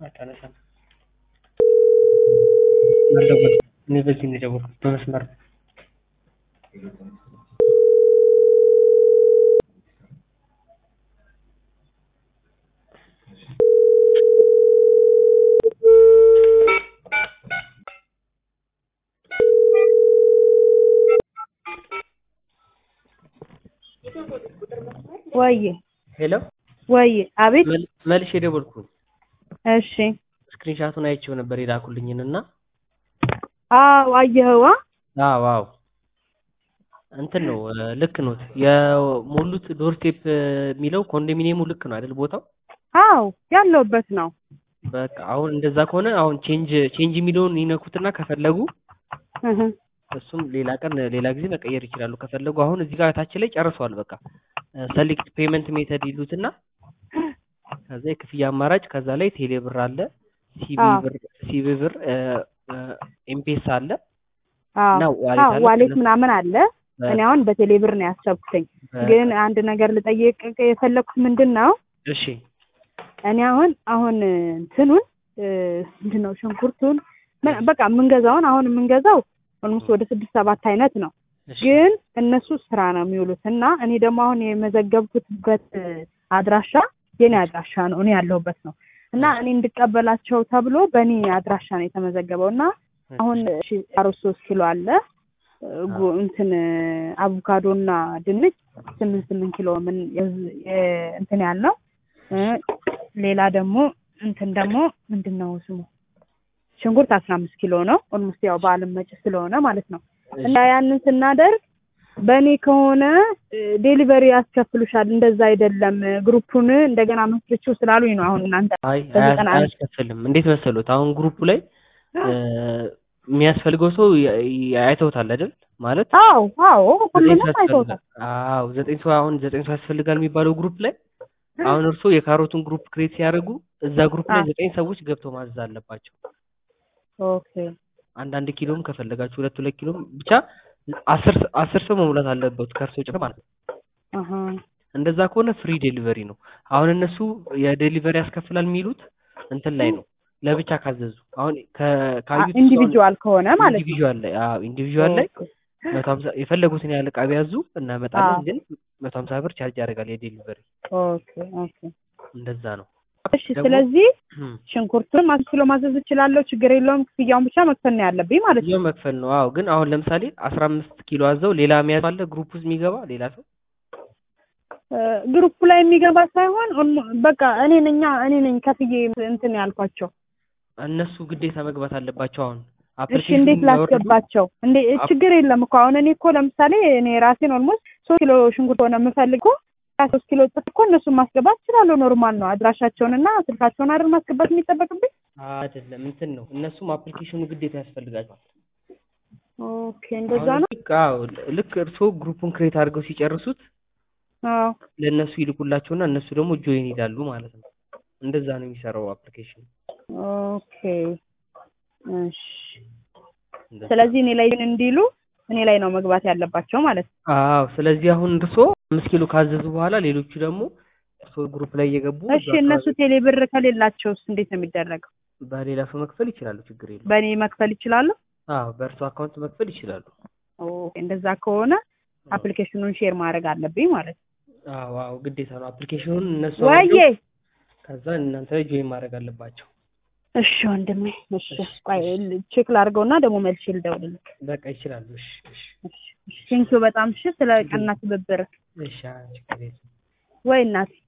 አታነሳም። አልደወልኩም። እኔ በዚህ ነው የደወልኩት በመስመር ነው። ወዬ ሄሎ ወዬ አቤት መል- መልሼ የደወልኩኝ እሺ ስክሪንሻቱን አይቼው ነበር የላኩልኝን እና አዎ አየኸዋ አዎ አዎ እንትን ነው እ፣ ልክ ነው የሞሉት ዶርስቴፕ የሚለው ኮንዶሚኒየሙ ልክ ነው አይደል ቦታው አዎ ያለሁበት ነው በቃ አሁን እንደዛ ከሆነ አሁን ቼንጅ ቼንጅ የሚለውን ይነኩትና ከፈለጉ እህ እሱም ሌላ ቀን ሌላ ጊዜ መቀየር ይችላሉ ከፈለጉ አሁን እዚህ ጋር ታች ላይ ጨርሰዋል በቃ ሰሌክት ፔመንት ሜተድ ይሉትና ከዛ የክፍያ አማራጭ ከዛ ላይ ቴሌ ብር አለ ሲቢ አዎ። ብር ሲቢ ብር ኤምፔሳ አለ አዎ እና ዋሌት አዎ አለ ዋሌት ከነሱ- ምናምን አለ እኔ አሁን በቴሌ ብር ነው ያሰብኩትኝ ግን አንድ ነገር ልጠይቅ የፈለኩት ምንድን ነው እሺ እኔ አሁን አሁን እንትኑን እ፣ ምንድን ነው ሽንኩርቱን ምን- በቃ የምንገዛውን አሁን የምንገዛው ኦልሞስት ወደ ስድስት ሰባት አይነት ነው እሺ ግን እነሱ ስራ ነው የሚውሉት እና እኔ ደግሞ አሁን የመዘገብኩትበት አድራሻ የኔ አድራሻ ነው እኔ ያለሁበት ነው እና እኔ እንድቀበላቸው ተብሎ በእኔ አድራሻ ነው የተመዘገበው እና አሁን እሺ አሮት ሶስት ኪሎ አለ ጉ- እንትን አቮካዶ እና ድንች ስምንት ስምንት ኪሎ ምን የዝ- የ- እንትን ያልነው እ፣ ሌላ ደግሞ እንትን ደግሞ ምንድን ነው ስሙ ሽንኩርት አስራ አምስት ኪሎ ነው ኦልሞስት ያው በዓለም መጭ ስለሆነ ማለት ነው እና ያንን ስናደርግ በእኔ ከሆነ ዴሊቨሪ ያስከፍሉሻል። እንደዛ አይደለም ግሩፑን እንደገና መስርችው ስላሉኝ ነው። አሁን እናንተ አይ በዚህ አያስ- ቀን አንድ- አያስከፍልም እንዴት መሰሉት አሁን ግሩፑ ላይ እ፣ የሚያስፈልገው ሰው ያ- ያ- አይተውታል አይደል ማለት አዎ አዎ ዘጠኝ ሁሉንም ሰው አይተውታል። ያስፈልጋል አዎ ዘጠኝ ሰው አሁን ዘጠኝ ሰው ያስፈልጋል የሚባለው ግሩፕ ላይ አሁን እርስዎ የካሮቱን ግሩፕ ክሬት ሲያደርጉ እዛ ግሩፕ ላይ አዎ። ዘጠኝ ሰዎች ገብተው ማዘዝ አለባቸው ኦኬ አንዳንድ ኪሎም ከፈለጋችሁ ሁለት ሁለት ኪሎም ብቻ አስር አስር ሰው መሙላት አለበት ከእርስዎ ጭምር ማለት ነው አሀ እንደዛ ከሆነ ፍሪ ዴሊቨሪ ነው አሁን እነሱ የዴሊቨሪ ያስከፍላል የሚሉት እንትን ላይ ነው ለብቻ ካዘዙ አሁን ከ- ካዩት ኢንዲቪጁዋል ከሆነ ማለት ነው። ኢንዲቪዥዋል ላይ አዎ ኢንዲቪዥዋል ላይ ኦኬ። መቶ ሀምሳ የፈለጉትን ያህል ዕቃ ቢያዙ እናመጣለን አዎ። ግን መቶ ሀምሳ ብር ቻርጅ ያደርጋል የዴሊቨሪ ኦኬ ኦኬ። እንደዛ ነው እሺ ደግሞ- ስለዚህ እም፣ ሽንኩርቱን አስር ኪሎ ማዘዝ እችላለሁ፣ ችግር የለውም። ክፍያውን ብቻ መክፈል ነው ያለብኝ ማለት ነው። ይኸው መክፈል ነው አዎ ግን አሁን ለምሳሌ አስራ አምስት ኪሎ አዘው ሌላ የሚያዝ አለ ግሩፕ ውስጥ የሚገባ ሌላ ሰው እ፣ ግሩፑ ላይ የሚገባ ሳይሆን ኦልሞ- በቃ እኔ ነኛ እኔ ነኝ ከፍዬ እንትን ያልኳቸው። እነሱ ግዴታ መግባት አለባቸው አሁን እሺ application እንዴት የሚያወርዱ- ላስገባቸው? እንዴ አፕ- ችግር የለም እኮ አሁን እኔ እኮ ለምሳሌ እኔ ራሴን ኦልሞስት ሶስት ኪሎ ሽንኩርት ሆነ የምፈልገው ሶስት ኪሎ ጥፍ እኮ እነሱን ማስገባት እችላለሁ። ኖርማል ነው። አድራሻቸውንና ስልካቸውን አይደል ማስገባት የሚጠበቅብኝ? አይደለም እንትን ነው እነሱም አፕሊኬሽኑ ግዴታ ያስፈልጋቸዋል ኦኬ እንደዛ አሁን ነው። ልክ አዎ ልክ እርስዎ ግሩፑን ክሬት አድርገው ሲጨርሱት አዎ ለእነሱ ይልኩላቸውና እነሱ ደግሞ ጆይን ይላሉ ማለት ነው እንደዛ ነው የሚሰራው አፕሊኬሽን ኦኬ እሺ። ስለዚህ እኔ ላይ ግን እንዲሉ እኔ ላይ ነው መግባት ያለባቸው ማለት ነው። አዎ ስለዚህ አሁን እርስዎ አምስት ኪሎ ካዘዙ በኋላ ሌሎቹ ደግሞ እርስዎ ግሩፕ ላይ እየገቡ እሺ እነሱ ቴሌ ብር ከሌላቸውስ እንዴት ነው የሚደረገው? በሌላ ሰው መክፈል ይችላሉ ችግር የለም በእኔ መክፈል ይችላሉ? አዎ በእርሶ አካውንት መክፈል ይችላሉ ኦኬ እንደዛ ከሆነ አፕሊኬሽኑን ሼር ማድረግ አለብኝ ማለት ነው። አዎ አዎ ግዴታ ነው አፕሊኬሽኑን እነሱ ወዬ አውርደው ከዛ እናንተ ላይ ጆይን ማድረግ አለባቸው እሺ ወንድሜ፣ እሺ ቆይ ቼክ ላድርገውና ደግሞ መልሼ ልደውልልህ። በቃ ይችላሉ እሺ እሺ ቴንኪው በጣም እሺ፣ ስለ ቀና ትብብር እሺ አዎ፣ ችግር የለም ወይ እናቴ